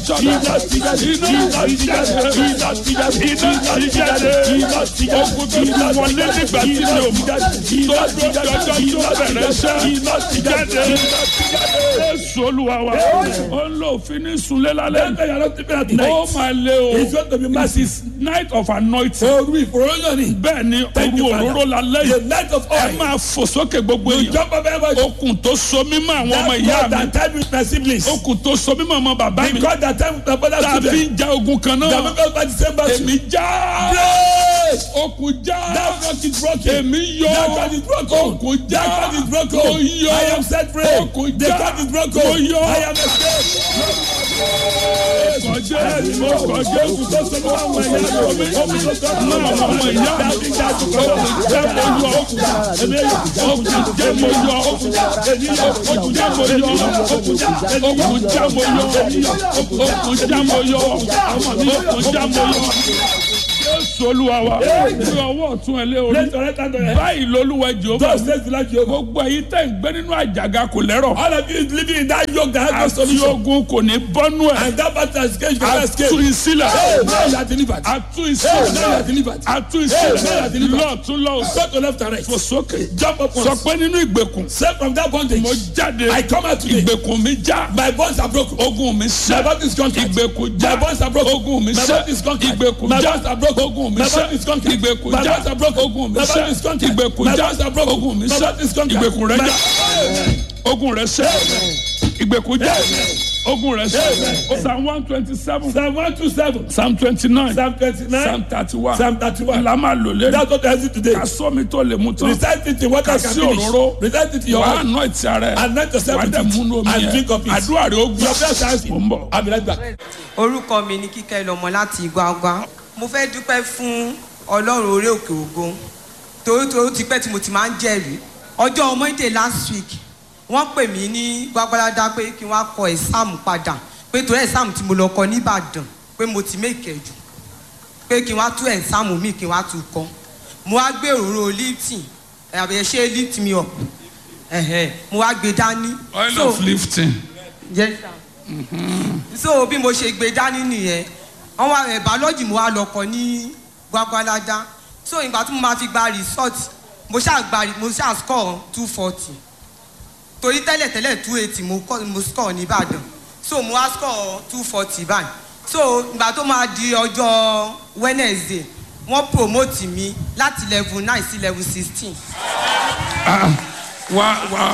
iná ti jáde iná ti jáde iná ti jáde iná ti jáde iná ti jáde ogun tó ti wọlé nígbà tí mi ò mọ̀ tó dúró jọjọ tó bẹ̀rẹ̀ iṣẹ́ iná ti jáde Jésù olúwa wa ó ń lo òfin ní sunlé lálẹ́ Then you are not sleeping at ó night. máa lé o It's going to be massive. night of anointing Oru ìfòròyìn ni. bẹ́ẹ̀ ni Thank you, òru Father. òróró lálẹ́ The yìí night of ẹ oil. máa fò sókè gbogbo You èèyàn jump up everybody. okùn tó so mímọ́ àwọn ọmọ That ìyá God mi that time with my siblings. okùn tó so mímọ́ ọmọ bàbá mi The God that time with my father's tá a fi children. ń ja ogun kan That náà make us by the same battle. èmi já Praise. okùn já That God is broken. èmi yọ That God is broken. okùn já That God is broken. mo yọ I am set free. okùn The já God is broken. mo yọ I am escaped. kọjá mo kọjá okùn tó so mímọ́ àwọn ìyá mi okùn tó so mímọ́ àwọn ọmọ ìyá mi okùn já mo yọ okùn já mo yọ okùn já mo yọ okùn já mo yọ okùn já mo yọ okùn já mo yọ jésù olúwa wa ní ọwọ́ ọ̀tún ẹ lé orí Let your right hand on your head. báyìí lolúwa jehova Thus says the Lord Jehovah. gbogbo èyí tẹ̀ ń gbé nínú àjàgà kò lẹ́rọ̀ All of you is living in that yoke that has no àti solution. ogun kò ní bọ́nú ẹ̀ And that battle has escaped. You cannot escape. àtú ìsílẹ̀ Hey, now you are delivered. àtú Hey, now you ìsílẹ̀ are delivered. àtú Hey, ìsílẹ̀ hey, lọ́ọ̀tún lọ́ọ̀sì Go to left and right. fò sókè Jump up sọ once. pé nínú ìgbèkùn Set from that bondage. mo jáde I come out today. ìgbèkùn mi já My bonds are broken. ogun mi My sẹ́ body is conquered. ìgbèkùn já My bonds are broken. ogun mi My sẹ́ body is conquered. ìgbèkùn My já bonds are broken. ogun mi My sẹ́ body is conquered. ìgbèkùn My já bonds are broken. ogun mi My sẹ́ body is conquered. ìgbèkùn My já bonds are broken. ogun mi My sẹ́ body is conquered. ìgbèkùn rẹ My- já ogun rẹ sẹ́ ìgbèkùn já ogun rẹ sẹ́ psalm one twenty seven Psalm one two seven. psalm twenty nine Psalm twenty-nine. psalm thirty one Psalm thirty-one. la máa lò lé That's what I see today. ká sọ mi tó lè mú tán Recite it in what I can Kasi finish. òróró. Recite it in your wàá heart. nọ ìtì ara ẹ Anoint yourself wàá with dẹ̀ múnú it. omi And yẹn drink of it. àdúrà rẹ ó gbà Your prayer shall mo ń bọ̀. I'll be right back. orúkọ mi ni kíkẹ́ lọ́mọ láti Igwagwa mo fẹ́ dúpẹ́ fún ọlọ́run orí òkè ògo torí torí ó ti pẹ́ tí mo ti máa ń jẹ́rìí ọjọ́ Monday last week wọ́n pè mí ní gbàgbọ́dá pé kí wọ́n á kọ ẹ̀sáàmù padà pé torí ẹ̀sáàmù tí mo lọ kọ nìbàdàn pé mo ti mékè jù pé kí wọ́n á tú ẹ̀sáàmù mi kí wọ́n á tú kọ́ mo wá gbé òróró lifting àbẹ̀yẹ ṣe lift me up ẹ̀hẹ̀ mo wá gbé dání oil So- of lifting Yes, sir. so bí mo ṣe gbé dání nìyẹn wọn wá ẹ bàọ́lọ́jì mo wá lọ kọ ní gbàgbàládá so ìgbà tí mo máa fi gba result mo ṣáà gba mo ṣáà score two forty torí tẹ́lẹ̀tẹ́lẹ̀ two eighty mo kọ́ mo score ní Ìbàdàn so mo wá score two forty báyìí so ìgbà tó máa di ọjọ́ Wednesday wọ́n promote mi láti level nine sí level sixteen. wá wá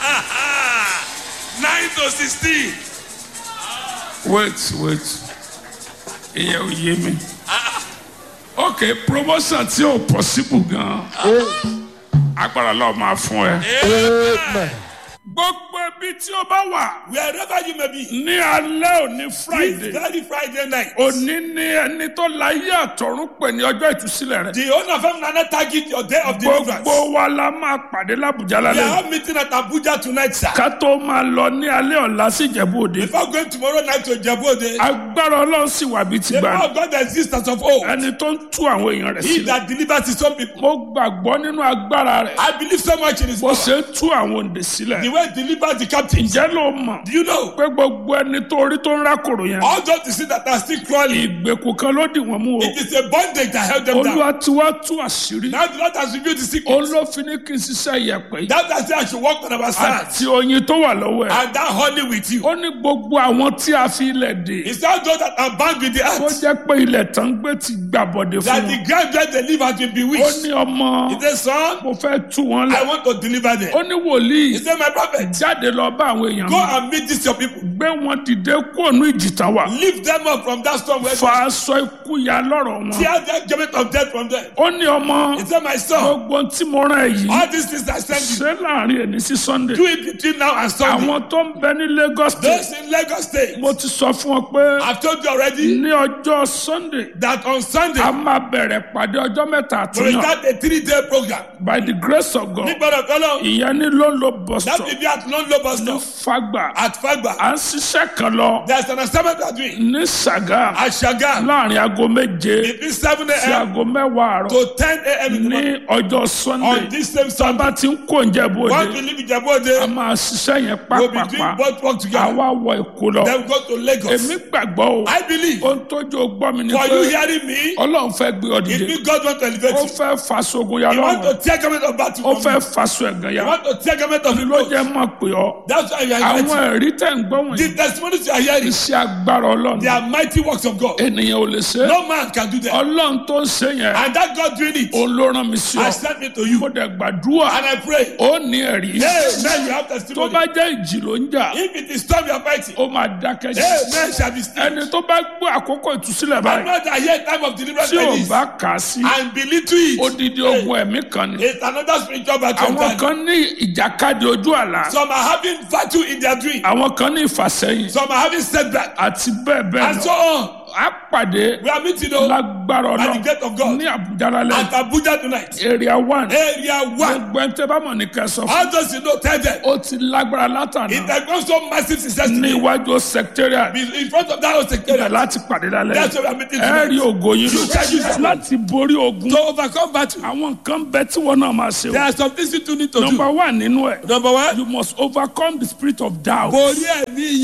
Nine to sixteen. wait wait ìyẹn ò yé mi ok promotion tí ò possible gan agbára lọ́ọ́ máa fún ẹ gbogbo ibi tí o bá wà Wherever you may be. ní alẹ́ òní This friday very Friday night. òní ní ẹni tó láyé àtọ̀run pè ní ọjọ́ ìtúsílẹ̀ rẹ̀ The owner of Emmanuel target your day of deliverance. gbogbo wa la máa pàdé l'Abuja We are lálẹ́ all meeting at Abuja tonight, sir. ká tó máa lọ ní alẹ́ ọ̀la sí Ìjẹ̀bú Òde Before going tomorrow night to Jabode, agbára ọlọ́run sì wà bí ti the gbà power of God exists as of old. ẹni tó ń tú àwọn èèyàn rẹ̀ He sílẹ̀ that delivers his own people. mo gbàgbọ́ nínú agbára rẹ̀ I believe so much in his bó power. ṣe ń tú àwọn òǹdè sílẹ̀ The way he delivers the captives. ǹjẹ́ ló mọ̀ Do you know? pé gbogbo ẹni tó rí tó ń rákòrò yẹn All those you see that are still crawling. ìgbèkùn kan ló dì wọ́n mú o It is a bondage that held them down. olúwa tí wàá tú àṣírí Now the Lord has revealed the secret. olófin ní kí n ṣiṣẹ́ ìyẹ̀pẹ̀ yìí That I say I should walk on our side. àti oyin tó wà lọ́wọ́ ẹ̀ And that honey with you. ó ní gbogbo àwọn tí a fi ilẹ̀ dè It's not those that are bound with the tó earth. jẹ́ pé ilẹ̀ tán gbé ti gbàbọ̀dé That fún the wọn ground where they live has been ó bewitched. ní ọmọ He said, son, mo fẹ́ tú wọn I lẹ̀ want to deliver them. ó ní wòlíì He said, my prophet, jáde lọ bá àwọn èèyàn go mi and meet these your people. gbé wọn dìde kúònú ìjìtàn wà Lift them up from that storm where fa aṣọ ikú ya lọ́rọ̀ wọn tear that judgment of death from them. ó ní ọmọ He said, my son, gbogbo tí mo rán ẹ yìí all these things I send you, ṣé láàrin ẹni sí sunday do it between now and Sunday. àwọn tó ń bẹ ní lagos state Those in Lagos State, mo ti sọ fún ọ pé I've told you already ní ọjọ́ sunday that on Sunday, a máa bẹ̀rẹ̀ pàdé ọjọ́ mẹ́ta we will àtúnyàn start a three-day program. by the grace of God Nígbàdàn kọ́lọ́, ìyẹn ní ló ń lo bus that stop will be at London bus ní stop fagbà at Fagba. à ń ṣiṣẹ́ kan lọ There's an assignment we are doing ní sàgá at Shagam láàrin aago méje between 7 sí a.m. aago mẹ́wàá àárọ̀ to 10 a.m. in the morning. ní ọjọ́ sunday On this same Sunday, bá ti ń kó oúnjẹ once we bóde leave a Ijabode, máa ṣiṣẹ́ yẹn we'll be doing pápápá both work together. àwa wọ èkó lọ Then we go to Lagos. èmi gbàgbọ́ o I believe ohun tójú gbọ́ mi ni for you pé hearing me, ọlọ́run fẹ́ gbé ọ it dìde means God want to elevate ó you. fẹ́ faṣogun ya He want lọ́rùn to tear garment of battle ó from fẹ́ you. faṣọ ẹ̀gàn He ya want to tear garment of ló reproach. jẹ́ mọ̀ pé ọ That's why you are àwọn inviting. ẹ̀rí tẹ̀ ń gbọ́ wọ̀nyí The testimonies you are hearing, iṣẹ́ agbára ọlọ́run they are mighty works of God. ènìyàn ò lè ṣe é No man can do that. ọlọ́run tó ń ṣe yẹn And that God doing it, òun ló rán mi sí ọ I sent me to you. mo dẹ̀ gbàdúrà And I pray, ó ní ẹ̀rí Amen, you have tó testimony. bá jẹ́ ìjì ló ń jà If it is storm you are fighting, ó máa dákẹ́ jù Amen shall be still. ẹni tó bá gbé àkókò ìtúsílẹ̀ I báyìí know that here time of deliverance tí ò like this, bá kà á sí and belittle it. odidi ogun ẹ̀mí kan ni It's another spiritual battle. àwọn entirely. kan ní ìjàkadì ojú àlá Some are having battle in their dream. àwọn kan ní ìfàsẹ́yìn Some are having setback. àti bẹ́ẹ̀ bẹ́ẹ̀ And so lọ on. á pàdé We are meeting though lágbára by the ọlọ́run gate of God ní àbújá lálẹ́ at Abuja tonight. area one Area one. gbogbo ẹni tẹ́ bá mọ̀ ní kẹsàn-án How does you know tell them? ó ti lágbára látàná It has gone so massive success ní today. iwájú secretariat In front of that house ibẹ̀ secretariat. láti pàdé lálẹ́ That's why we are meeting ẹ rí tonight. ògo yín You shall use lò that. láti borí ogun To overcome battle. àwọn nǹkan bẹ tí wọn náà máa ṣe There o are some things you two need to number do. one nínú ẹ Number one. you must overcome the spirit of doubt Borí ẹ̀mí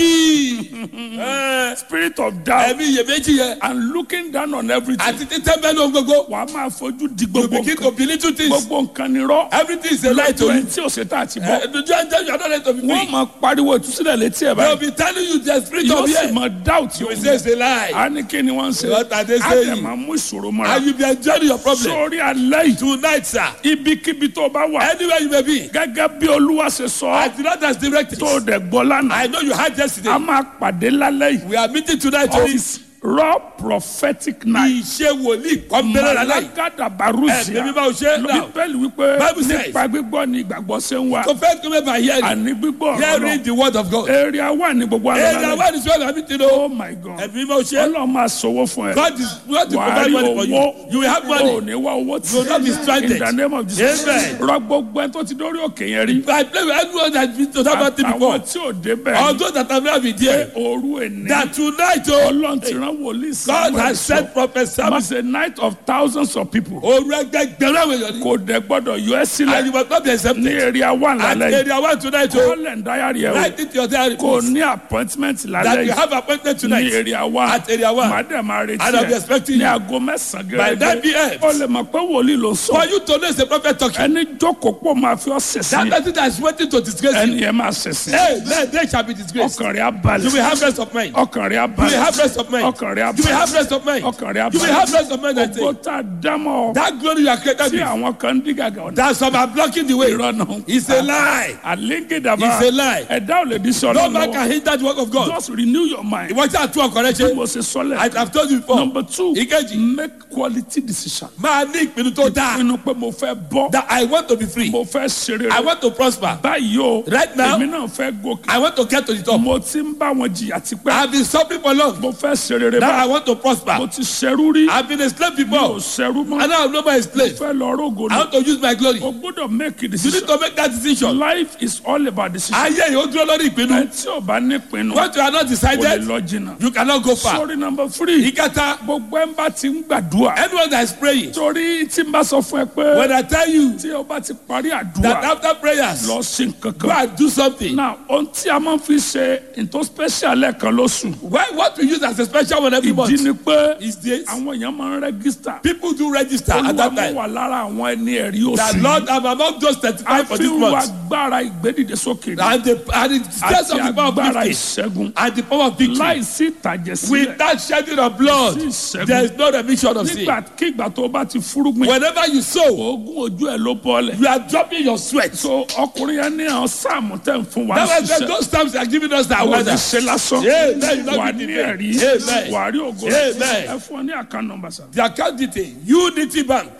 iyèméjì. Eh, spirit of doubt Ẹ̀mí iyèméjì yẹn. and looking down on everything Àti títẹ́ bẹ́ẹ̀ ló ń gbogbo. wàá máa fojú di You gbogbo begin to nǹkan belittle things. gbogbo nǹkan ni rọ Everything is a lie to lọ́jọ́ you. ẹni tí ò ṣe tá àti Eh, bọ́ The judge you are not ready to be wọ́n free. máa pariwo ìtúsílẹ̀ létí ẹ̀ They will báyìí be telling you the spirit yóò of sì fear. máa doubt You yóò will say it's a lie. a ní kí ni wọ́n ń ṣe What are they a saying? dẹ̀ máa mú ìṣòro mọ́ra And you be enjoying your problem. sórí alẹ́ yìí Tonight, sir. ibikíbi tó bá wà Anywhere you may be. gẹ́gẹ́ bí olúwa ṣe sọ As the Lord has directed. tó dẹ̀ gbọ́ lánàá I know you had a yesterday. máa pàdé lálẹ́ yìí We are meeting tonight of on this. raw prophetic night Ìṣe wòlíì kọ́ńbẹ́rẹ́ lálẹ́ yìí. malagada barusia Ẹ̀mí mímọ́ ò ṣe é náà. bíbélì wípé Bible says- nípa gbígbọ́ ni ìgbàgbọ́ ṣe ń wá So first come by hearing. àní gbígbọ́ ọ̀rọ̀ Hearing náà the word of God. area wà ní gbogbo Area àlọ́ one is where we are meeting oh o. my god Ẹ̀mí mímọ́ ò ṣe é. ọlọ́run máa sọwọ́ fún ẹ God is going to wàá provide rí money for you. owó You will have ò money. ní wá owó tí You will not be stranded. in the name of jesus Amen. rọ gbogbo ẹ tó ti dórí òkè yẹn rí I play with anyone that has been to that party àwọn before. tí ò débẹ̀ All those that have never been there. òru èní That tonight o. ọlọ́run ti rán wòlíì God Samuel has sọ. sent prophet Samuel. It's a night of thousands of people. Oru ẹgbẹgbẹ̀rún àwọn èèyàn ni. Kò dẹ̀ gbọ́dọ̀ yọ ẹ́ And sílẹ̀ you must not be ní accepted. area one At lálẹ́ yìí. area one tonight o. Kọ́lẹ̀ ń dáyàrí ẹ̀ o. Write it to your diary. Kò please. ní appointment That lálẹ́ you yìí have appointment ní tonight. area one. At area one. Màá dẹ̀ máa retí And I'll be ẹ̀ expecting ní you. aago mẹ́sàn-án By 9 p.m. O lè mọ̀ pé wòlíì ló For sọ. you to know it's a prophet talking. Ẹni jókòó pọ̀ máa fi ọ́ That sẹ̀sìn. person that is waiting to disgrace Ẹni you. yẹn máa sẹ̀sìn. Hey, man, they shall be disgraced. Ọkàn rẹ̀ á balẹ̀. You will have rest of mind. Ọkàn rẹ̀ á You will have balẹ̀. rest of mind. Ọkàn rẹ̀ á You will have balẹ̀. rest of mind. Ọkàn rẹ̀ á You will have balẹ̀. rest of mind. I Ògo say. tá a dámọ̀ That glory you are created tí with. àwọn kan ń dí gàgà ọ̀nà. That some are blocking the way. Irọ́ náà. It's a lie. àlégédàbà It's a lie. ẹ̀dá ò lè di sọ No lọ́wọ́ man can hinder the work of God. just renew your mind Ìwọ́n tí a tún ọkọ̀ rẹ bí ṣe. mo ṣe sọ I lẹ̀ have told you before. number two Ìkejì. make quality decision Máa ní ìpinnu tó dáa. pinnu pé mo fẹ́ bọ́ That I want to be free. mo fẹ́ ṣeré I want to prosper. báyìí o Right now- èmi náà fẹ́ gòkè I want to get to the top. mo ti ń bá wọn jìyà I tipẹ́ have been suffering for long. mo fẹ́ ṣeré Now I bá want to mo prosper. ti ṣerú rí I have been a slave mi ò before. ṣerú mọ́ And now I'm no more a slave. fẹ́ lọ rógo I ni want to use my glory. o gbọ́dọ̀ make a You need decision to make that decision. life is all about decision Ayé yìí ó dúró lórí ẹ ìpinnu. tí o bá ní pinnu What you are not o lè decided, lọ jìnnà you cannot go far. sorry number three. Ìkẹta, gbogbo ẹ̀ ń bá ti ń gbàdúrà. anyone that is praying, torí tí n bá sọ fún ẹ pé when I tell you tí o bá ti parí that àdúrà after prayers, lọ sí nǹkan go kan. and do something. na ohun tí a máa fi ṣe nǹkan special lẹ́ẹ̀kan lóṣù. Why, what we use as a special one every ìdí month ni pé is this. àwọn èèyàn máa ń rẹ́gísítà. People do register at olúwa that mú time. wà lára àwọn ẹni ẹ̀rí That oṣù Lord, yìí. I'm among those a 35 for fi this ń wá month. agbára ìgbédìde sókè ní. And the, and the stress àti of the power of agbára victory. ìṣẹ́gun. And the power of victory. láìsí ìtàjẹ̀ sílẹ̀. Without shedding of blood, sí ìṣẹ́gun. there is no remission of sin. nígbàkigbà tó bá ti fúrúgbìn. Whenever you sow, oògùn ojú ẹ̀ ló bọ́lẹ̀. you are dropping your sweat. so ọkùnrin yẹn ní àwọn sáàmù tẹ̀ ń fún wa That was ṣiṣẹ́. those times they are giving us that àwọn weather. ìṣe lásán Amen. You wà not ní be ẹ̀rí defeated. Amen. wà á rí ògo Amen. ẹ fún ọ ní àkàn nọmba sá. The account detail Unity Bank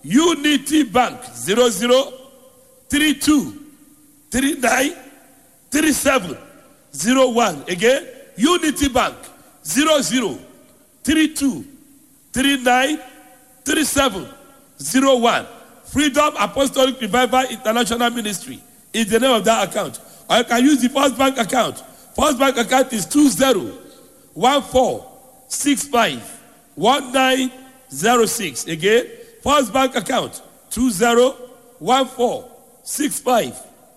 Unity Bank zero zero three two three nine three seven zero one again Unity Bank zero zero three two three nine three seven zero one Freedom Apostolic Revival International Ministry is the name of that account or you can use the first bank account. First bank account is 20 14 65 1906. Again, first bank account 20 14 65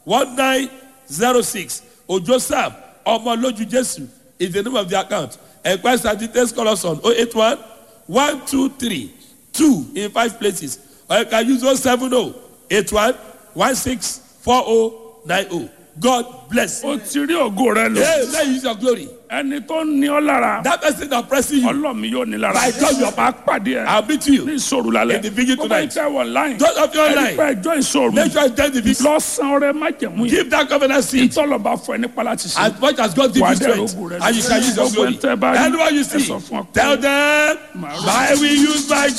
1906. Ojo Sam, Omoloju Jesu is the name of the account. Enquest and details call us on 081 123 2 in five places. Or you can use 070 81 16 4090. God bless you. ó ti rí ògo rẹ lò Hey, let you use your glory. ẹni tó ní ọ lára That person oppressing you, ọlọ́mi yóò ní lára By God, you are- máa pàdé ẹ I'll meet you. ní ìṣòro lálẹ́ In the vigil Ó bá tonight. ìfẹ́ wọ̀ láyìn Those of you ẹni online, pẹ́ ẹjọ́ ìṣòro make sure you join the vision. lọ́sàn-án rẹ má jẹ̀mú yìí Give that covenant seed tọ́lọ̀ bá fọ ẹ nípa láti ṣe as much as God gives Wà á you dẹ̀ strength, rógùn rẹ. and you shall use your Gbogbo glory. ẹni tẹ́ bá rí, Anyone you ẹ see, sọ fún ọ pé- tell them, I will use my